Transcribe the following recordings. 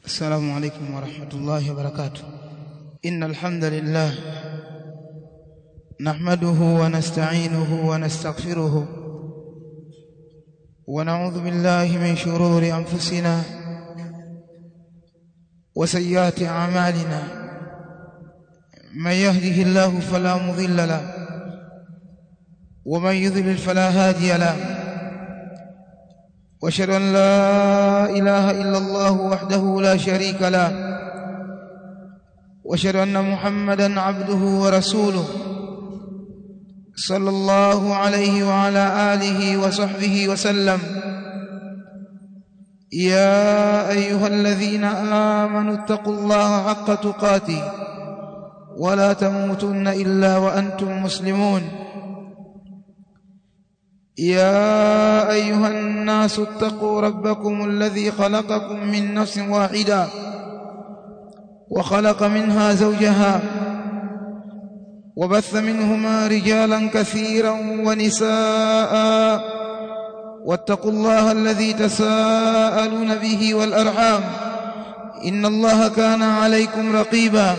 السلام عليكم ورحمة الله وبركاته إن الحمد لله نحمده ونستعينه ونستغفره ونعوذ بالله من شرور أنفسنا وسيئات أعمالنا من يهده الله فلا مضل له ومن يضلل فلا هادي له واشهد ان لا اله الا الله وحده لا شريك له واشهد ان محمدا عبده ورسوله صلى الله عليه وعلى اله وصحبه وسلم يا ايها الذين امنوا اتقوا الله حق تقاته ولا تموتن الا وانتم مسلمون يا ايها الناس اتقوا ربكم الذي خلقكم من نفس واحده وخلق منها زوجها وبث منهما رجالا كثيرا ونساء واتقوا الله الذي تساءلون به والارحام ان الله كان عليكم رقيبا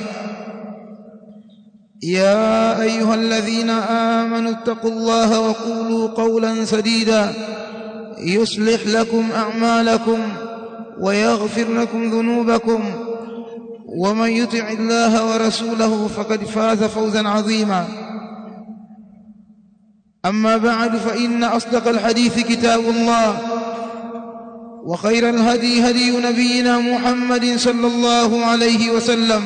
يا ايها الذين امنوا اتقوا الله وقولوا قولا سديدا يصلح لكم اعمالكم ويغفر لكم ذنوبكم ومن يطع الله ورسوله فقد فاز فوزا عظيما اما بعد فان اصدق الحديث كتاب الله وخير الهدي هدي نبينا محمد صلى الله عليه وسلم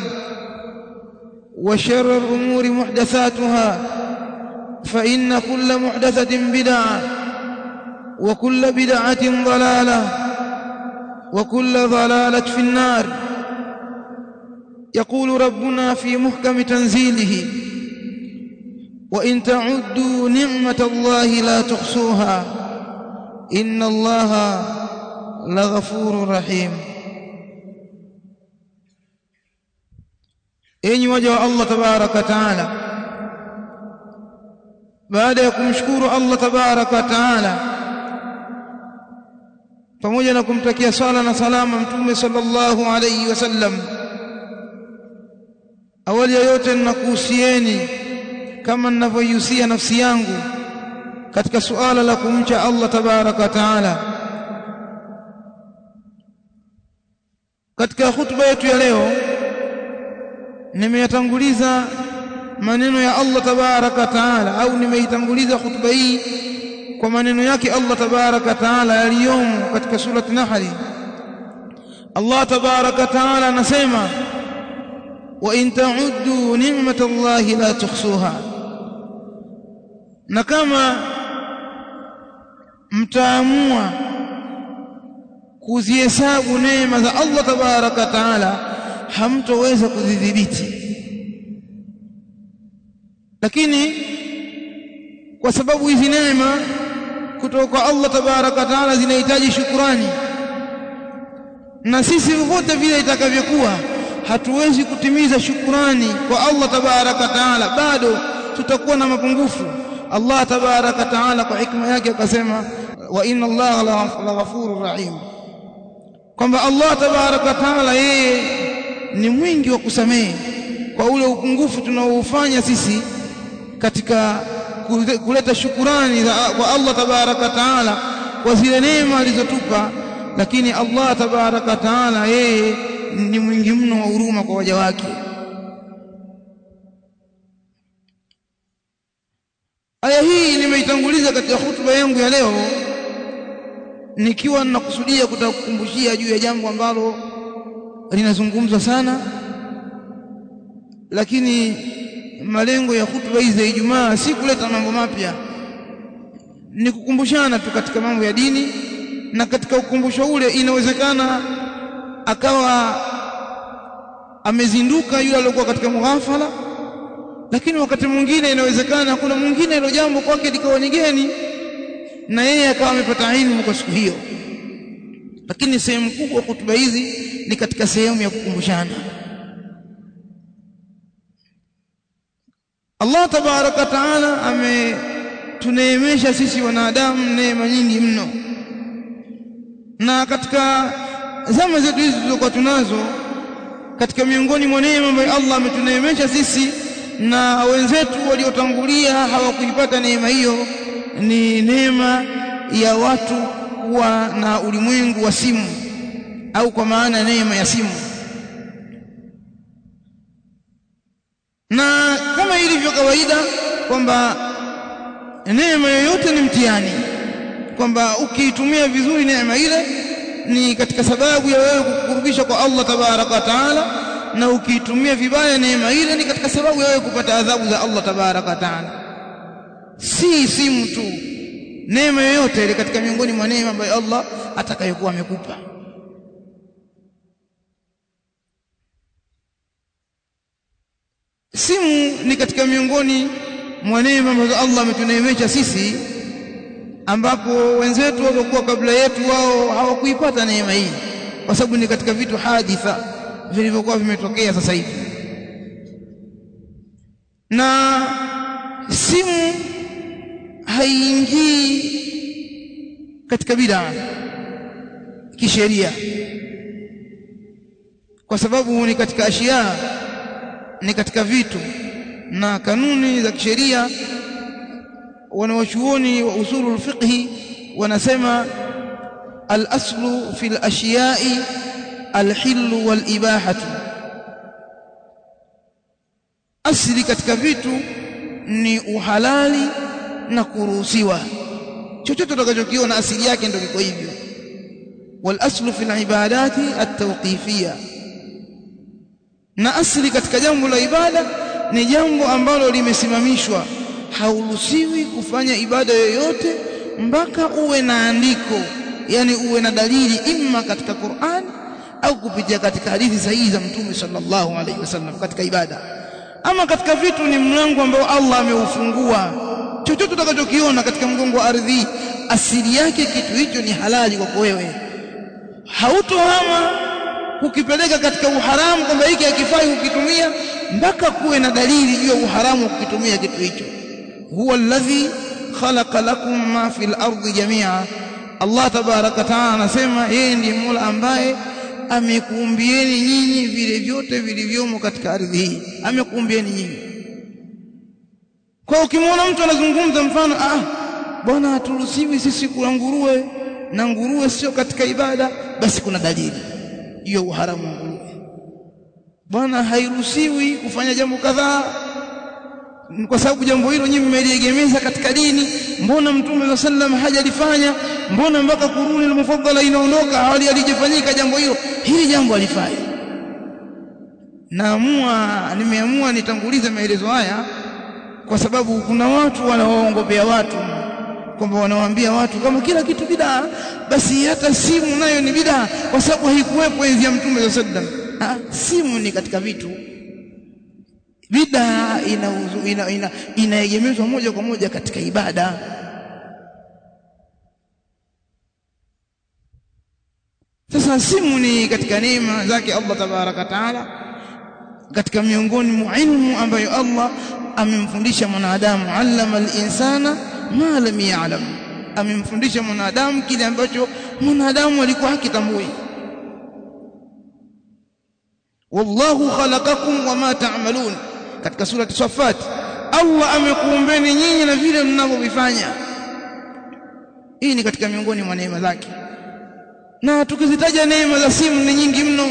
وشر الأمور محدثاتها فإن كل محدثة بدعة وكل بدعة ضلالة وكل ضلالة في النار يقول ربنا في محكم تنزيله وإن تعدوا نعمة الله لا تحصوها إن الله لغفور رحيم enyi waja wa Allah tabaraka taala baada ya kumshukuru Allah tabaraka taala pamoja na kumtakia sala na salama mtume sallallahu alayhi wasallam awali ya yote ninakuhusieni kama ninavyoihusia nafsi yangu katika suala la kumcha Allah tabaraka taala katika hutuba yetu ya leo nimeyatanguliza maneno ya Allah tabaraka taala au nimeitanguliza hutuba hii kwa maneno yake Allah tabaraka taala yaliyomo katika surati Nahl Allah tabaraka taala anasema wa in ta'uddu ni'matallahi la tuhsuha na kama mtaamua kuzihesabu neema za Allah tabaraka taala hamtoweza kudhibiti lakini kwa sababu hizi neema kutoka kwa Allah tabaraka taala zinahitaji shukurani na sisi vote vile itakavyokuwa hatuwezi kutimiza shukurani kwa Allah tabaraka taala bado tutakuwa na mapungufu Allah tabaraka taala kwa hikma yake akasema wa inna Allah la ghafurur rahim kwamba Allah tabaraka taala yeye ni mwingi wa kusamehe kwa ule upungufu tunaoufanya sisi katika kuleta shukurani kwa Allah tabaraka taala kwa zile neema alizotupa lakini Allah tabaraka taala yeye ni mwingi mno wa huruma kwa waja wake aya hii nimeitanguliza katika hutuba yangu ya leo nikiwa ninakusudia kutakukumbushia juu ya jambo ambalo linazungumzwa sana lakini malengo ya hutuba hizi za Ijumaa si kuleta mambo mapya ni kukumbushana tu katika mambo ya dini na katika ukumbusho ule inawezekana akawa amezinduka yule aliyokuwa katika mughafala lakini wakati mwingine inawezekana kuna mwingine ilo jambo kwake likawa ni geni na yeye akawa amepata elimu kwa siku hiyo lakini sehemu kubwa hutuba hizi ni katika sehemu ya kukumbushana Allah tabaraka taala ametuneemesha sisi wanadamu neema nyingi mno na katika zama zetu hizi tulizokuwa tunazo katika miongoni mwa neema ambayo Allah ametuneemesha sisi na wenzetu waliotangulia hawakuipata neema hiyo ni neema ya watu kuwa na ulimwengu wa simu au kwa maana neema ya simu na kama ilivyo kawaida kwamba neema yoyote ni mtihani kwamba ukiitumia vizuri neema ile ni katika sababu ya wewe kukurubisha kwa Allah tabaraka wa taala na ukiitumia vibaya neema ile ni katika sababu ya wewe kupata adhabu za Allah tabaraka wa taala si simu tu neema yoyote ile katika miongoni mwa neema ambayo Allah atakayokuwa amekupa simu ni katika miongoni mwa neema ambazo Allah ametuneemesha sisi ambapo wenzetu waliokuwa kabla yetu wao hawakuipata neema hii kwa sababu ni katika vitu haditha vilivyokuwa vimetokea sasa hivi na simu haiingii katika bid'a kisheria kwa sababu ni katika ashia ni katika vitu na kanuni za kisheria wanawachuoni wa usulul fiqhi wanasema al-aslu fil ashiyai al-hillu wal ibahatu asli katika vitu ni uhalali na kuruhusiwa chochote utakachokiona asili yake ndio kiko hivyo wal aslu fil ibadati at-tawqifiyya na asili katika jambo la ibada ni jambo ambalo limesimamishwa hauruhusiwi kufanya ibada yoyote mpaka uwe na andiko yani uwe na dalili imma katika Qur'an au kupitia katika hadithi sahihi za Mtume sallallahu alaihi wasallam katika ibada ama katika vitu ni mlango ambao Allah ameufungua chochote utakachokiona katika mgongo wa ardhi asili yake kitu hicho ni halali kwako wewe hautohama kukipeleka katika uharamu kwamba hiki hakifai kukitumia mpaka kuwe na dalili juu ya uharamu wa kukitumia kitu hicho huwa alladhi khalaqa lakum ma fil ardi jamia Allah tabaraka taala anasema yeye ndiye Mola ambaye amekuumbieni nyinyi vile vyote vilivyomo katika ardhi hii amekuumbieni nyinyi kwa ukimwona mtu anazungumza mfano ah bwana haturuhusiwi sisi kula nguruwe na nguruwe sio katika ibada basi kuna dalili juu ya uharamu wa nguruwe bwana hairuhusiwi kufanya jambo kadhaa kwa sababu jambo hilo nyinyi mmeliegemeza katika dini mbona mtume wa sallam hajalifanya mbona mpaka kuruni al-mufaddala inaondoka hali alijifanyika jambo hilo hili jambo alifanya naamua nimeamua nitangulize maelezo haya kwa sababu kuna watu wanawaongopea watu kwamba wanawaambia watu kama kila kitu bidaa basi hata simu nayo ni bidaa kwa sababu haikuwepo enzi ya mtume wa sallam simu ni katika vitu bidaa inaegemezwa ina, ina, ina moja kwa moja katika ibada sasa simu ni katika neema zake Allah tabaraka taala katika miongoni mwa ilmu ambayo Allah amemfundisha mwanadamu allama al-insana ma lam ya'lam amemfundisha mwanadamu kile ambacho mwanadamu alikuwa hakitambui wallahu khalaqakum wama ta'malun katika surati Safat Allah amekuumbeni nyinyi na vile mnavyovifanya hii ni katika miongoni mwa neema zake na tukizitaja neema za simu ni nyingi mno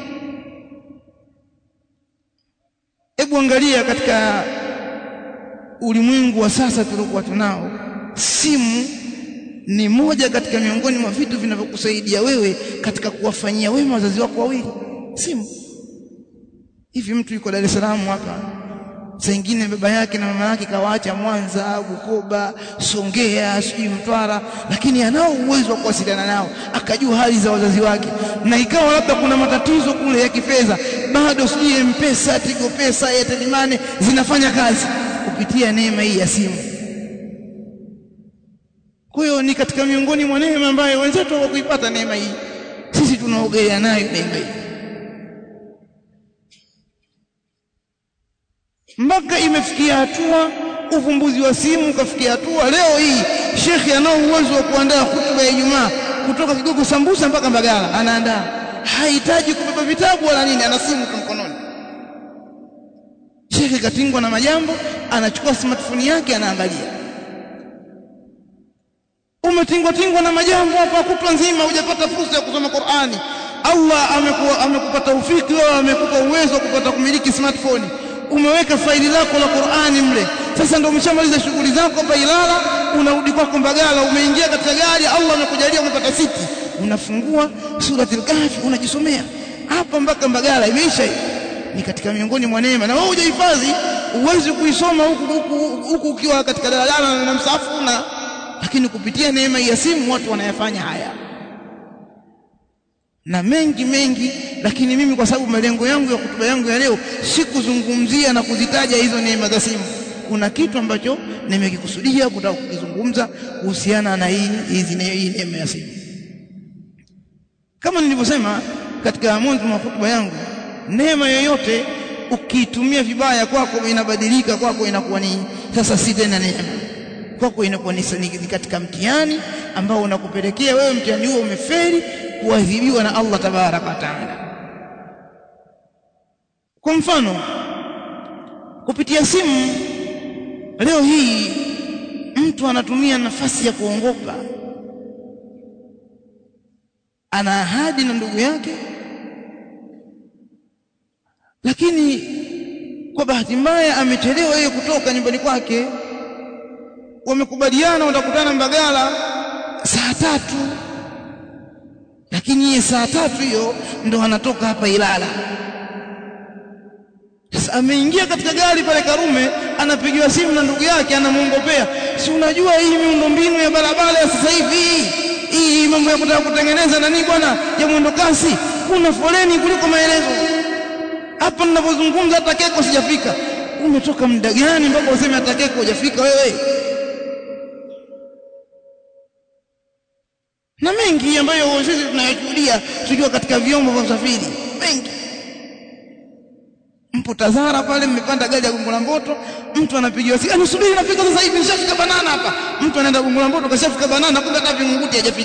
hebu angalia katika ulimwengu wa sasa tuliokuwa tunao simu ni moja katika miongoni mwa vitu vinavyokusaidia wewe katika kuwafanyia wema wazazi wako wawili simu hivi mtu yuko Dar es Salaam hapa saa ingine baba yake na mama yake kawaacha Mwanza, Bukoba, Songea, sijui Mtwara, lakini anao uwezo wa kuwasiliana nao, akajua hali za wazazi wake, na ikawa labda kuna matatizo kule ya kifedha, bado sijui M-Pesa, Tigo Pesa, Airtel Money zinafanya kazi kupitia neema hii ya simu. Kwa hiyo ni katika miongoni mwa neema ambayo wenzetu hawakuipata neema hii, sisi tunaogelea nayo neema hii. mpaka imefikia hatua uvumbuzi wa simu ukafikia hatua leo hii shekhi anao uwezo wa kuandaa hutuba ya Ijumaa kutoka Kigogo Sambusa mpaka Mbagala anaandaa hahitaji kubeba vitabu wala nini ana simu tu mkononi shekhe katingwa na majambo anachukua smartphone yake anaangalia umetingwa tingwa na majambo hapa kutwa nzima hujapata fursa ya kusoma Qur'ani Allah amekuwa amekupa taufiki wewe amekupa uwezo wa kupata kumiliki smartphone umeweka faili lako la Qur'ani mle sasa ndio umeshamaliza shughuli zako hapa Ilala unarudi kwako Mbagala umeingia katika gari Allah amekujalia umepata siti unafungua suratul kahfi unajisomea hapa mpaka Mbagala imeisha hiyo ni katika miongoni mwa neema na wewe hujahifadhi uwezi kuisoma huku huku huku ukiwa katika daladala na msafu na lakini kupitia neema ya simu watu wanayafanya haya na mengi mengi lakini mimi kwa sababu malengo yangu ya kutuba yangu ya leo si kuzungumzia na kuzitaja hizo neema za simu kuna kitu ambacho nimekikusudia kutaka kukizungumza kuhusiana na hii hizi hii neema ya simu kama nilivyosema katika mwanzo wa hotuba yangu neema yoyote ukiitumia vibaya kwako inabadilika kwako inakuwa ni sasa si tena neema kwako inakuwa ni katika mtihani ambao unakupelekea wewe mtihani huo umeferi kuadhibiwa na Allah tabaraka wa taala kwa mfano kupitia simu leo hii mtu anatumia nafasi ya kuongopa ana ahadi na ndugu yake lakini kwa bahati mbaya amechelewa yeye kutoka nyumbani kwake wamekubaliana watakutana Mbagala saa tatu lakini yeye saa tatu hiyo ndo anatoka hapa Ilala sasa ameingia katika gari pale Karume anapigiwa simu na ndugu yake anamuongopea si unajua hii miundombinu ya barabara ya sasa hivi hii mambo ya kutaka kutengeneza nani bwana ya mwendo kasi kuna foleni kuliko maelezo hapa ninapozungumza hata keko sijafika umetoka muda gani mpaka useme hata keko hujafika wewe na mengi ambayo sisi tunayashuhudia tukiwa katika vyombo vya usafiri mengi mpo Tazara pale mmepanda gari ya Gongo la Mboto mtu anapigiwa simu anisubiri nafika sasa hivi nishafika banana hapa mtu anaenda Gongo la Mboto kashafika banana kumbe hata Vingunguti hajafika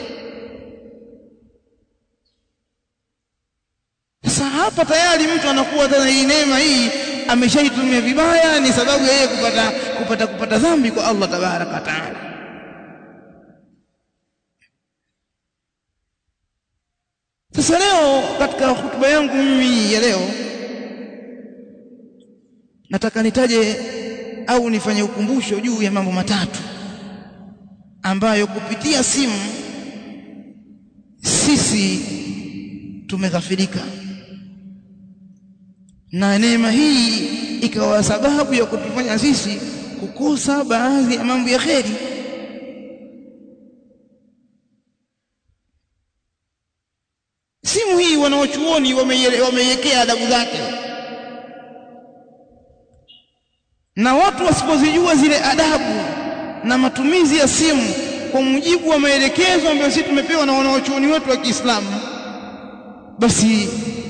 sasa hapa tayari mtu anakuwa tena hii neema hii ameshaitumia vibaya ni sababu ya yeye kupata kupata kupata dhambi kwa Allah tabaraka taala Sasa leo katika hutuba yangu mimi ya leo nataka nitaje au nifanye ukumbusho juu ya mambo matatu ambayo kupitia simu sisi tumeghafirika na neema hii ikawa sababu ya kutufanya sisi kukosa baadhi ya mambo ya kheri simu hii wanaochuoni wameiwekea adabu zake na watu wasipozijua zile adabu na matumizi ya simu kwa mujibu wa maelekezo ambayo sisi tumepewa na wanaochuoni wetu wa Kiislamu basi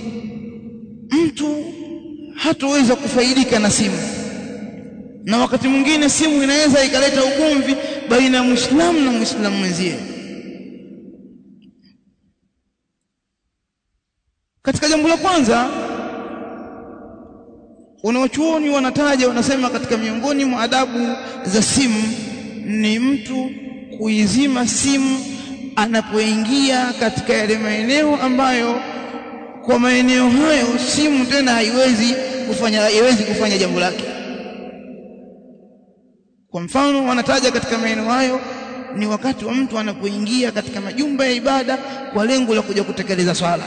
mtu hatoweza kufaidika na simu na wakati mwingine simu inaweza ikaleta ugomvi baina ya Muislamu na Muislamu mwenzie katika jambo la kwanza wanaochuoni wanataja wanasema katika miongoni mwa adabu za simu ni mtu kuizima simu anapoingia katika yale maeneo ambayo kwa maeneo hayo simu tena haiwezi kufanya haiwezi kufanya jambo lake kwa mfano wanataja katika maeneo hayo ni wakati wa mtu anapoingia katika majumba ya ibada kwa lengo la kuja kutekeleza swala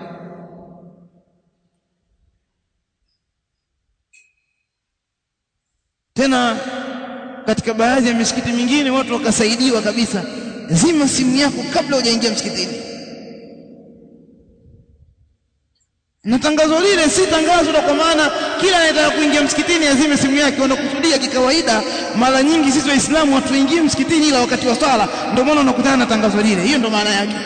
tena katika baadhi ya misikiti mingine watu wakasaidiwa kabisa zima simu yako kabla hujaingia msikitini na tangazo lile si tangazo la kwa maana kila anayetaka kuingia msikitini azime simu yake wanakusudia kikawaida mara nyingi sisi waislamu hatuingii msikitini ila wakati wa swala ndio maana unakutana na tangazo lile hiyo ndio maana yake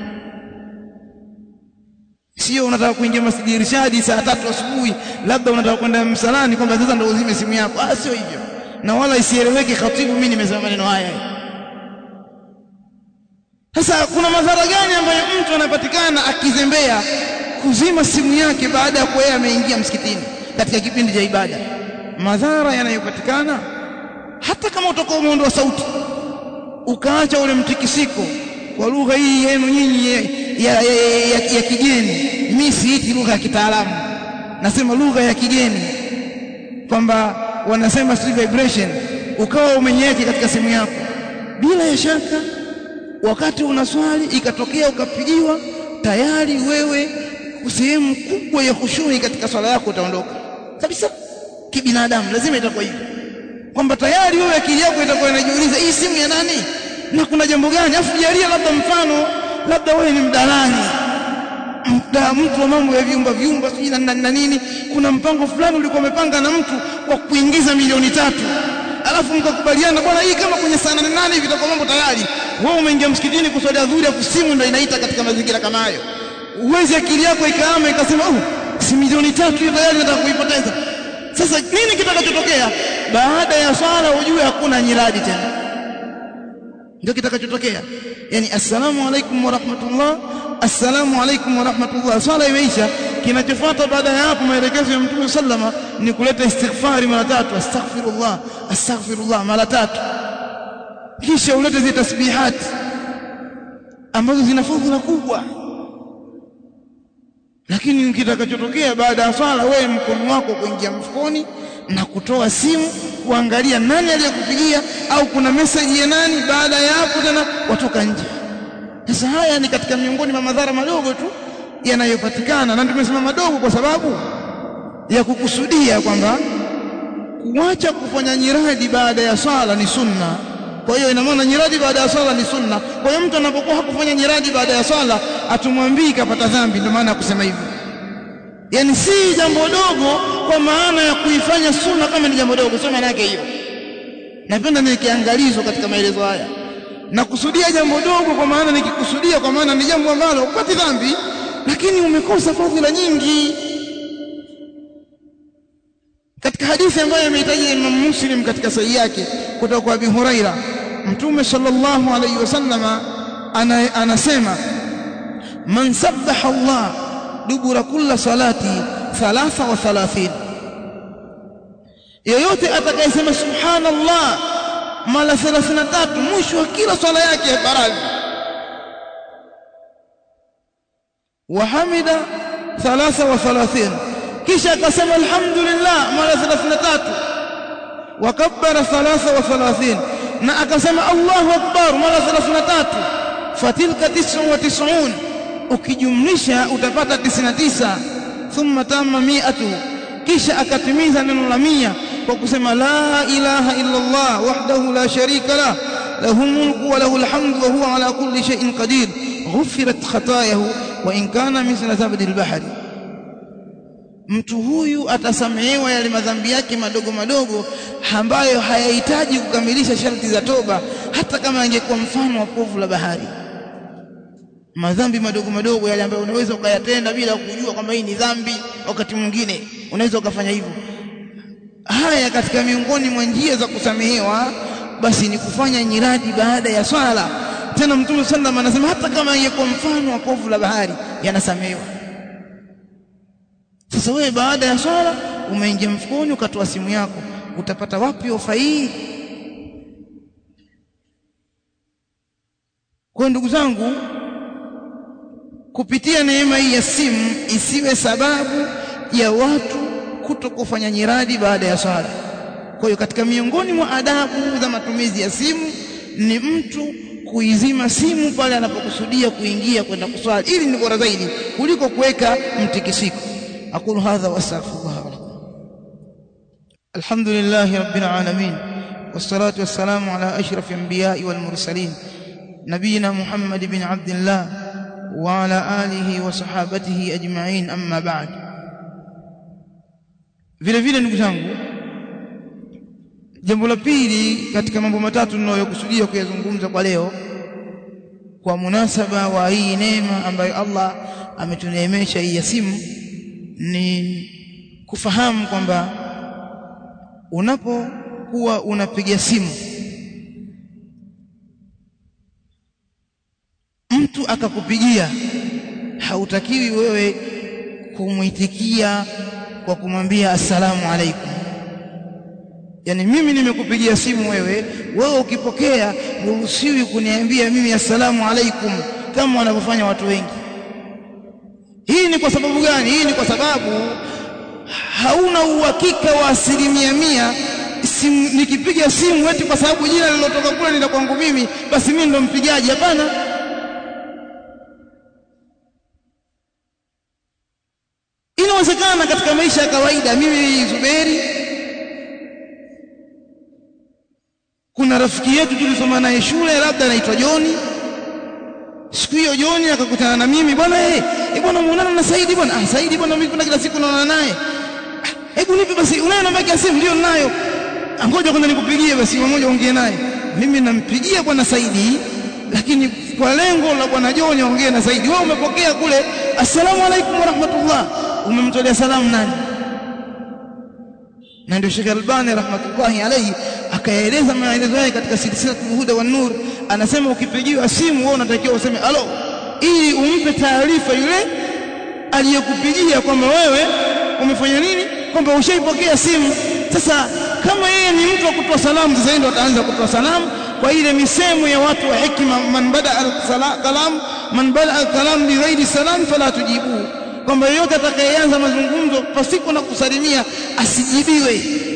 sio unataka kuingia masjidi irshadi saa tatu asubuhi labda unataka kwenda msalani kwamba sasa ndio uzime simu yako ah sio hivyo na wala isieleweke khatibu mimi nimesema maneno haya sasa kuna madhara gani ambayo mtu anapatikana akizembea kuzima simu yake baada ya kuwa ameingia msikitini katika kipindi cha ibada madhara yanayopatikana hata kama utakuwa umeondoa sauti ukaacha ule mtikisiko kwa lugha hii yenu nyinyi ya, ya, ya, ya, ya kigeni mimi siiti lugha ya kitaalamu nasema lugha ya kigeni kwamba wanasema street vibration ukawa umenyeke katika simu yako bila ya shaka wakati unaswali ikatokea ukapigiwa tayari wewe sehemu kubwa ya khushui katika swala yako utaondoka kabisa kibinadamu lazima itakuwa hivyo kwamba tayari wewe akili yako itakuwa inajiuliza hii simu ya nani na kuna jambo gani afu jalia labda mfano labda wewe ni mdalani mda mtu wa mambo ya vyumba vyumba sijui na, na nini kuna mpango fulani ulikuwa umepanga na mtu kwa kuingiza milioni tatu alafu mkakubaliana bwana hii kama kwenye saa nane nane hivi itakuwa mambo tayari wewe umeingia msikitini kuswali adhuhuri afu simu ndio inaita katika mazingira kama hayo uwezi akili yako ikaama ikasema oh si milioni tatu hiyo tayari nataka kuipoteza sasa nini kitakachotokea baada ya swala ujue hakuna nyiradi tena ndio kitakachotokea yani assalamu alaikum wa rahmatullah assalamu alaikum wa rahmatullah swala imeisha kinachofuata baada ya hapo maelekezo ya mtume sallama ni kuleta istighfari mara tatu astaghfirullah astaghfirullah mara tatu kisha ulete zile tasbihati ambazo zina fadhila kubwa lakini kitakachotokea baada ya swala wewe mkono wako kuingia mfukoni na kutoa simu kuangalia nani aliyekupigia au kuna message ya nani baada ya hapo tena watoka nje sasa haya ni katika miongoni mwa madhara madogo tu yanayopatikana na tumesema madogo kwa sababu ya kukusudia kwamba kuacha kufanya nyiradi baada ya swala ni sunna kwa hiyo ina maana nyiradi baada ya swala ni sunna kwa hiyo mtu anapokuwa hakufanya nyiradi baada ya swala atumwambii kapata dhambi ndio maana ya kusema hivyo yani si jambo dogo kwa maana ya kuifanya sunna kama ni jambo dogo sio maana yake hiyo napenda nikiangalizwa katika maelezo haya na kusudia jambo dogo kwa maana nikikusudia kwa maana ni jambo ambalo upati dhambi lakini umekosa fadhila nyingi katika hadithi ambayo imehitaji Imam Muslim katika sahihi yake kutoka kwa Abi Huraira Mtume sallallahu alayhi wasallama ana, anasema man sabbaha Allah dubura kulla salati thalatha wa thalathin yoyote atakayesema subhanallah mara 33 mwisho wa kila swala yake ya faradhi wa hamida thalatha wa thalathin kisha akasema alhamdulillah mara 33 wa kabbara thalatha wa thalathin na akasema Allahu akbar mara 33 fatilka 99 ukijumlisha utapata 99 thumma tamma mi'atu kisha akatimiza neno la mia kwa kusema la ilaha illa Allah wahdahu la sharika lah lahu mulku wa lahu alhamdu wa huwa ala kulli shay'in qadir ghufirat khatayahu wa in kana mithla zabdi al-bahri mtu huyu atasamehewa yale madhambi yake madogo madogo ambayo hayahitaji kukamilisha sharti za toba hata kama angekuwa mfano wa povu la bahari madhambi madogo madogo yale ambayo unaweza ukayatenda bila kujua kwamba hii ni dhambi wakati mwingine unaweza ukafanya hivyo haya katika miongoni mwa njia za kusamehewa basi ni kufanya nyiradi baada ya swala tena mtume sallam anasema hata kama ingekuwa mfano wa povu la bahari yanasamehewa sasa wewe baada ya swala umeingia mfukoni ukatoa simu yako utapata wapi ofa hii kwa ndugu zangu kupitia neema hii ya simu isiwe sababu ya watu kuto kufanya nyiradi baada ya swala kwa hiyo katika miongoni mwa adabu za matumizi ya simu ni mtu kuizima simu pale anapokusudia kuingia kwenda kuswali ili ni bora zaidi kuliko kuweka mtikisiko aqulu hadha wastaghfirullah lakum alhamdulillahi rabbil alamin والصلاه والسلام على اشرف الانبياء والمرسلين نبينا محمد بن عبد الله وعلى اله وصحابته اجمعين اما بعد vile vile ndugu zangu jambo la pili katika mambo matatu ninayokusudia kuyazungumza kwa leo kwa munasaba wa hii neema ambayo Allah ametuneemesha hii ya simu ni kufahamu kwamba unapokuwa unapiga simu akakupigia hautakiwi wewe kumwitikia kwa kumwambia assalamu alaikum yani mimi nimekupigia simu wewe wewe ukipokea huruhusiwi kuniambia mimi assalamu alaikum kama wanavyofanya watu wengi hii ni kwa sababu gani hii ni kwa sababu hauna uhakika wa asilimia mia simu, nikipiga simu eti kwa sababu jina lilotoka kule ni la kwangu mimi basi mimi ndo mpigaji hapana inawezekana katika maisha ya kawaida mimi Zuberi kuna rafiki yetu tulisoma naye shule labda anaitwa Joni siku hiyo Joni akakutana na mimi bwana eh eh bwana muonana na Saidi bwana ah Saidi bwana mimi kuna kila siku naona naye hebu nipe basi unayo namba yake ya simu ndio ninayo ngoja kwanza nikupigie basi mmoja ongee naye mimi nampigia bwana Saidi lakini kwa lengo la bwana Joni ongee na Saidi wewe umepokea kule assalamu alaikum warahmatullah umemtolea salamu nani na ndio Sheikh Albani rahmatullahi alayhi akaeleza maelezo yake katika silsilatul huda wan nur anasema ukipigiwa simu wewe unatakiwa useme alo ili umpe taarifa yule aliyekupigia kwamba wewe umefanya nini kwamba ushaipokea simu sasa kama yeye ni mtu wa kutoa salamu sasa ndio ataanza kutoa salamu kwa ile misemo ya watu wa hekima man bada al-kalam man bada al-kalam bi ghairi salam fala tujibu kwamba yeyote atakayeanza mazungumzo pasiko na kusalimia asijibiwe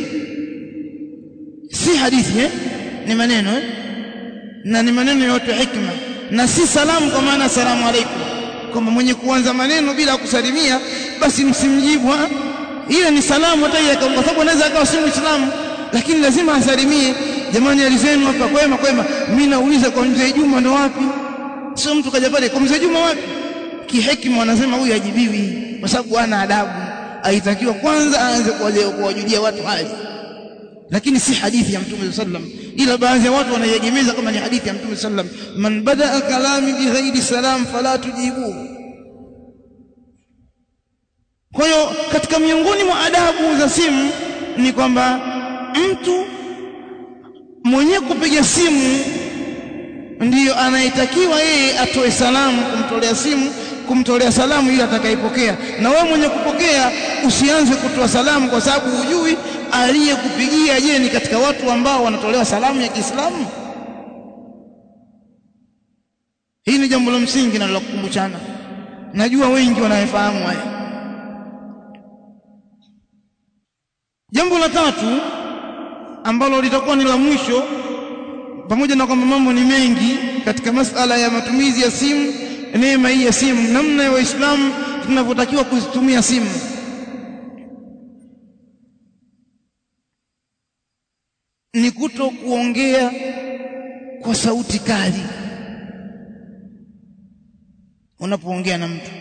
si hadithi eh? ni maneno eh? na ni maneno ya watu hikma na si salamu kwa maana salamu alaikum kwamba mwenye kuanza maneno bila kusalimia basi msimjibu ile ni salamu hata kwa sababu anaweza akawa si muislamu lakini lazima asalimie jamani alizenu hapa kwema kwema mimi nauliza kwa mzee Juma ndo wapi sio mtu kaja pale kwa mzee Juma wapi kihekima wanasema huyu ajibiwi kwa sababu ana adabu aitakiwa kwanza aanze kuwajulia watu hali lakini si hadithi ya mtume sallam ila baadhi ya watu wanaiegemeza kama ni hadithi ya mtume sallam man badaa kalami bighairi salam fala tujibu kwa hiyo katika miongoni mwa adabu za simu ni kwamba mtu mwenye kupiga simu ndiyo anayetakiwa yeye atoe salamu kumtolea simu kumtolea salamu yule atakayepokea na wewe mwenye kupokea usianze kutoa salamu kwa sababu hujui aliyekupigia je ni katika watu ambao wanatolewa salamu ya Kiislamu hii ni jambo la msingi na la kukumbushana najua wengi wanayefahamu haya jambo la tatu ambalo litakuwa ni la mwisho pamoja na kwamba mambo ni mengi katika masala ya matumizi ya simu neema hii ya simu namna ya waislamu tunavyotakiwa kuzitumia simu ni kuto kuongea kwa sauti kali unapoongea na mtu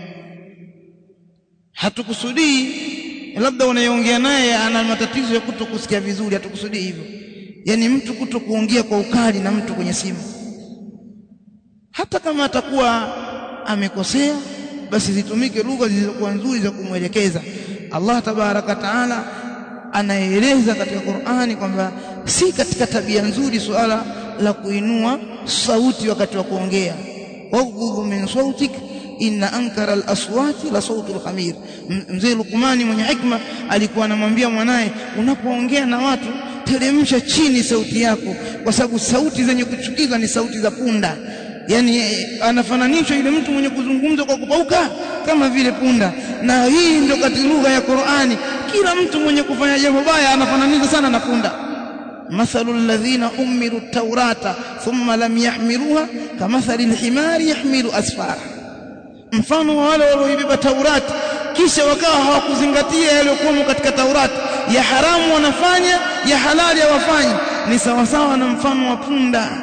hatukusudii labda unayeongea naye ana matatizo ya kuto kusikia vizuri hatukusudii hivyo yani mtu kuto kuongea kwa ukali na mtu kwenye simu hata kama atakuwa amekosea basi zitumike lugha zilizokuwa nzuri za kumwelekeza Allah tabaraka taala anaeleza katika Qur'ani kwamba si katika tabia nzuri suala la kuinua sauti wakati wa kuongea waghudhu min sautik inna ankara al-aswati la sautu al-khamir mzee Luqmani mwenye hikma alikuwa anamwambia mwanaye unapoongea na watu teremsha chini sauti yako kwa sababu sauti zenye kuchukiza ni sauti za punda yani anafananishwa yule mtu mwenye kuzungumza kwa kupauka kama vile punda na hii ndio katika lugha ya Qur'ani kila mtu mwenye kufanya jambo baya anafananishwa sana na punda مثل الذين أمروا التوراة ثم لم يحملوها كمثل الحمار يحمل أسفارا mfano wa wale walioibeba Taurati kisha wakawa hawakuzingatia yaliyokuwemo katika Taurati ya haramu wanafanya ya halali hawafanyi ni sawasawa na mfano wa punda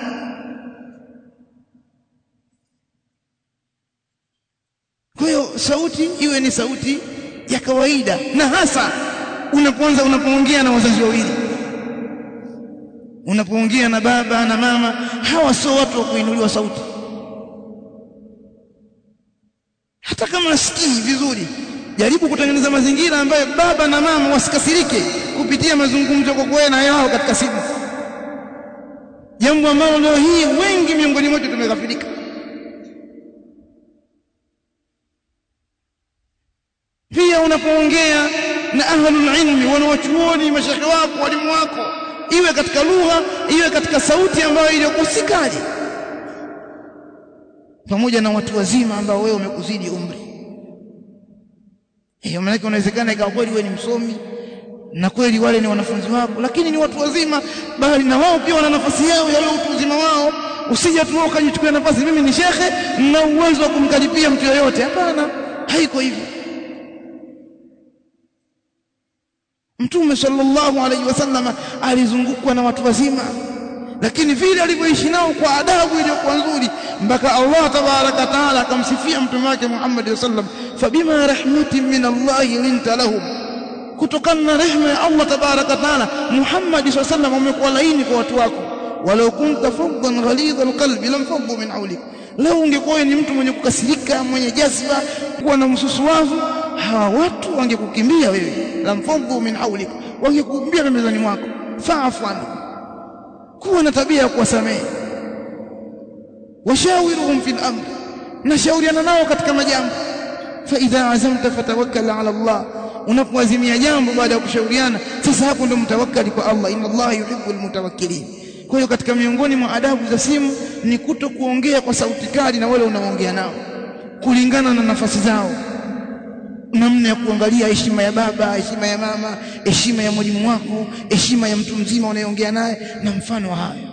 kwa hiyo sauti iwe ni sauti ya kawaida na hasa unapoanza unapoongea na wazazi wawili unapoongea na baba na mama hawa sio watu wa kuinuliwa sauti hata kama nasikii vizuri jaribu kutengeneza mazingira ambayo baba na mama wasikasirike kupitia mazungumzo kwa kweli na yao katika simu jambo ambalo leo hii wengi miongoni mwetu tumeghafilika unapoongea na ahlul ilmi wanawachuoni mashekhe wako walimu wako iwe katika lugha iwe katika sauti ambayo iliyokusikali pamoja na watu wazima ambao wewe umekuzidi umri hiyo maana inawezekana ikawa kweli wewe ni msomi na kweli wale ni wanafunzi wako lakini ni watu wazima bali na wao pia wana nafasi yao ya utu uzima wao usije tu ukajichukua nafasi mimi ni shekhe na uwezo wa kumkaribia mtu yoyote hapana haiko hivyo Mtume sallallahu alaihi wasallam alizungukwa na watu wazima lakini vile alivyoishi nao kwa adabu iliyokuwa nzuri mpaka Allah tabaraka taala akamsifia mtume wake Muhammad sallam fabima rahmatin min Allah linta lahum kutokana na rehema ya Allah tabaraka taala Muhammad sallam umekuwa laini kwa watu wako walau kunta faddan ghalidha alqalbi lam faddu min hawlik leo ungekuwa ni mtu mwenye kukasirika mwenye jazba kuwa na msusuwavu hawa watu wangekukimbia wewe lam faddu min hawlik wangekukimbia pembezoni mwako fa'fu anhu kuwa na tabia ya kuwasamehe washawiruhum fil amr nashauriana nao katika majambo fa idha azamta fatawakkal ala Allah unapoazimia jambo baada ya kushauriana sasa hapo ndo mtawakkali kwa Allah inna Allah yuhibbul mutawakkilin kwa hiyo katika miongoni mwa adabu za simu ni kuto kuongea kwa sauti kali na wale unaoongea nao kulingana na nafasi zao namna ya kuangalia heshima ya baba heshima ya mama heshima ya mwalimu wako heshima ya mtu mzima unayeongea naye na mfano wa hayo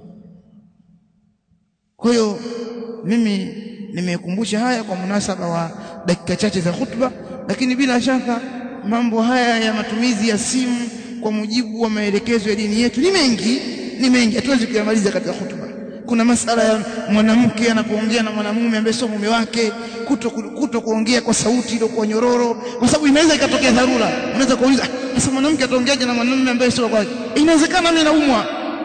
kwa hiyo mimi nimekumbusha haya kwa munasaba wa dakika chache za khutba lakini bila shaka mambo haya ya matumizi ya simu kwa mujibu wa maelekezo ya dini yetu ni mengi ni mengi hatuwezi kuyamaliza katika khutba kuna masala ya mwanamke anapoongea na mwanamume ambaye sio mume wake kuto, kuto kuongea kwa sauti ile kwa nyororo kwa sababu inaweza ikatokea dharura unaweza kuuliza sasa mwanamke ataongeaje na mwanamume ambaye sio wake inawezekana mimi naumwa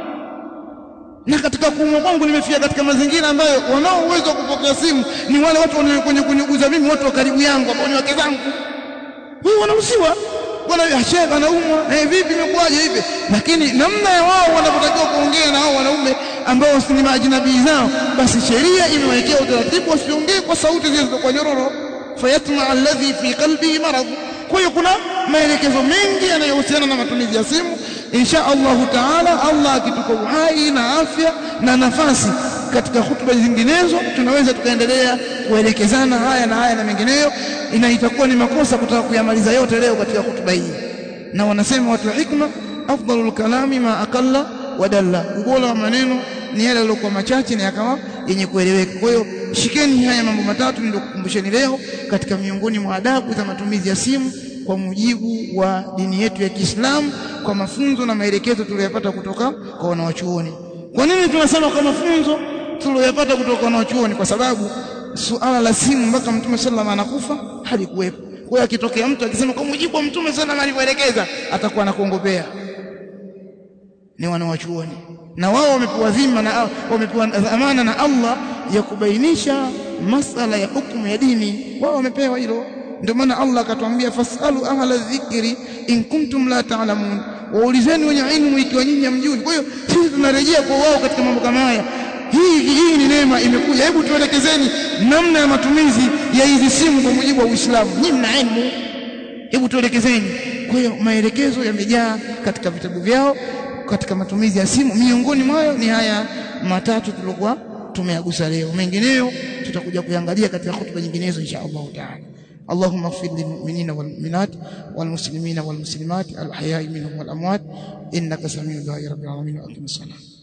na katika kuumwa kwangu nimefika katika mazingira ambayo wanao uwezo wa kupokea simu ni wale watu wenye kuniguza mimi watu wa karibu yangu ambao ni wake zangu wao wanahusiwa bwana shekhe anaumwa eh vipi imekuwaje hivi lakini namna ya wao wanapotakiwa kuongea na hao wanaume ambao ni maajinabii zao basi sheria imewekea utaratibu wasiongee kwa sauti zilizokuwa nyororo fayatma alladhi fi qalbihi marad kwa hiyo kuna maelekezo mengi yanayohusiana na matumizi ya simu insha Allahu taala Allah akitupa uhai na afya na nafasi katika hutuba zinginezo tunaweza tukaendelea kuelekezana haya na haya na mengineyo ina itakuwa ni makosa kutaka kuyamaliza yote leo katika hutuba hii na wanasema watu wa hikma afdalul kalami ma aqalla wadalla ubora wa maneno ni yale yaliyokuwa machache na yakawa yenye kueleweka kwa hiyo shikeni haya mambo matatu ndio kukumbusheni leo katika miongoni mwa adabu za matumizi ya simu kwa mujibu wa dini yetu ya Kiislamu kwa mafunzo na maelekezo tuliyopata kutoka kwa wanawachuoni kwa nini tunasema kwa mafunzo tuliyopata kutoka kwa wanawachuoni kwa sababu suala la simu mpaka mtume sallallahu anakufa halikuwepo kwa hiyo akitokea mtu akisema kwa mujibu wa mtume sallallahu alivyoelekeza atakuwa anakuongopea ni wanawachuoni na wao wamepewa dhima na wamepewa dhamana na Allah ya kubainisha masala ya hukumu ya dini wao wamepewa hilo ndio maana Allah akatuambia fasalu ahla dhikri in kuntum la ta'lamun waulizeni wenye ilmu ikiwa nyinyi hamjui kwa hiyo sisi tunarejea kwa wao katika mambo kama haya hii hii ni neema imekuja hebu tuelekezeni namna ya matumizi ya hizi simu kwa mujibu wa Uislamu nyinyi mna ilmu hebu tuelekezeni kwa hiyo maelekezo yamejaa katika vitabu vyao katika matumizi ya simu miongoni mwayo ni haya matatu tulikuwa tumeyagusa leo mengineyo tutakuja kuangalia katika hutuba nyinginezo insha Allah taala اللهم اغفر للمؤمنين والمؤمنات والمسلمين والمسلمات الأحياء منهم والأموات إنك سميع دعاء رب العالمين وأقم الصلاة